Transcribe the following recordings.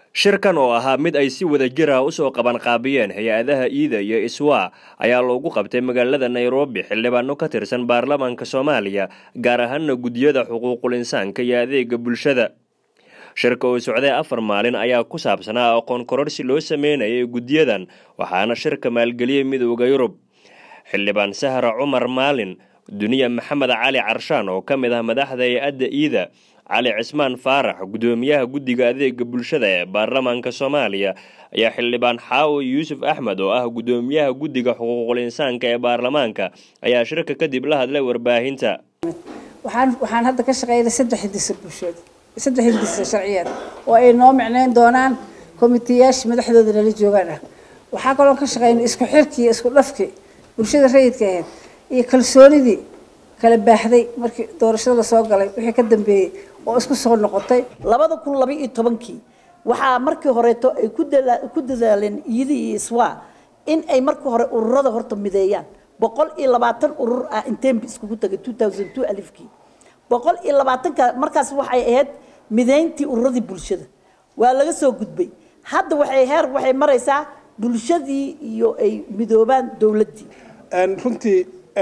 shirkan oo ahaa mid ay si wada jir ah usoo qabanqaabiyeen hay-adaha iida iyo iswa ayaa loogu qabtay magaalada nairobi xildhibaano ka tirsan baarlamaanka soomaaliya gaar ahaana guddiyada xuquuqul insaanka iyo adeega bulshada shirka oo socday afar maalin ayaa ku saabsanaa aqoon kororsi loo sameynayay guddiyadan waxaana shirka maalgeliyey midooda yurub xildhibaan sahra cumar maalin duniya maxamed cali carshaan oo ka mid ah madaxda hay-adda iida cali cismaan faarax guddoomiyaha guddiga adeega bulshada ee baarlamaanka soomaaliya ayaa xildhibaan xaawo yuusuf axmed oo ah guddoomiyaha guddiga xuquuqul insaanka ee baarlamaanka ayaa shirka kadib la hadlay warbaahinta waxaan hadda ka shaqeynay saddex hidisa bulsheed saddex hidisa sharciyeed oo ay noo micneyn doonaan komitiyaasha madaxdooda nala joogaan ah waxaa kaloo ka shaqeynay isku xirkii isku dhafkii bulshada rayidka ahayd iyo kalsoonidii kala baaxday markii doorashada lasoo galay wixii ka dambeeyey oo isku soo noqotay labada kun laba iyo tobankii waxaa markii horeeto ay ku dadaaleen iyada iyo iswa in ay markii hore ururada horta mideeyaan boqol iyo labaatan urur ah intembi iskugu tagay two thousand two alifkii boqol iyo labaatanka markaas waxay ahayd mideyntii ururadii bulshada waa laga soo gudbay hadda waxay heer waxay maraysaa bulshadii iyo ay midoobaan dowladdii runtii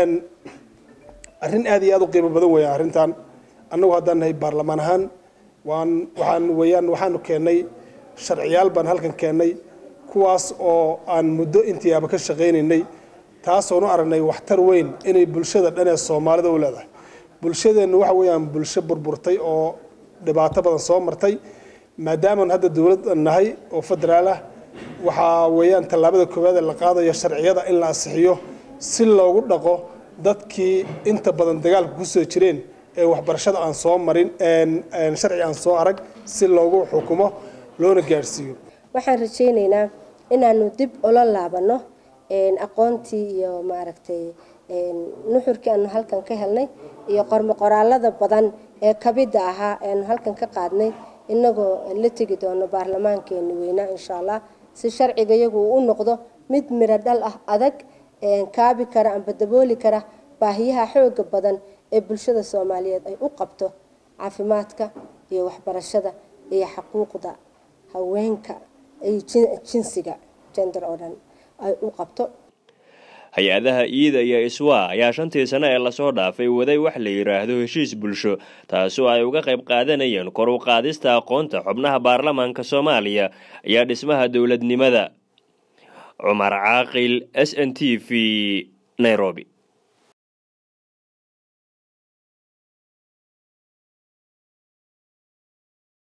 arrin aad iyo aad u qiimo badan weeya arrintan annagu haddaan nahay baarlamaan ahaan waan waxaan weeyaan waxaanu keennay sharciyaal baan halkan keennay kuwaas oo aan muddo intiiaba ka shaqaynaynay taasoonu aragnay waxtar weyn inay bulshada dhan ee soomaalida u leedahay bulshadeennu waxa weeyaan bulsho burburtay oo dhibaato badan soo martay maadaamaan hadda dowlad nahay oo federaal ah waxaa weeyaan tallaabada koowaad ee la qaadayo sharciyada in la asixiyo si loogu dhaqo dadkii inta badan dagaalka kusoo jireen ee waxbarashada aan soo marin sharci aan soo arag si loogu xukumo loona gaadhsiiyo waxaan rajaynaynaa inaanu dib ula laabano aqoontii iyo maaragtay nuxurkii aanu halkan ka helnay iyo qormo qoraalada badan ee kabida ahaa eanu halkan ka qaadnay inagoo la tegi doono baarlamaankeeni weynaa insha allah si sharciga iyagu uu u noqdo mid miro dhal ah adag kaabi kara amba dabooli kara baahiyaha xooga badan ee bulshada soomaaliyeed ay u qabto caafimaadka iyo waxbarashada iyo xuquuqda haweenka iyo jinsiga gender oo dhan ay u qabto hay-adaha iida iyo iswa ayaa shantii sano ee lasoo dhaafay waday wax la yidhaahdo heshiis bulsho taasoo ay uga qayb qaadanayeen kor u qaadista aqoonta xubnaha baarlamaanka soomaaliya iyo dhismaha dowladnimada cumar caaqil s n t v nairobi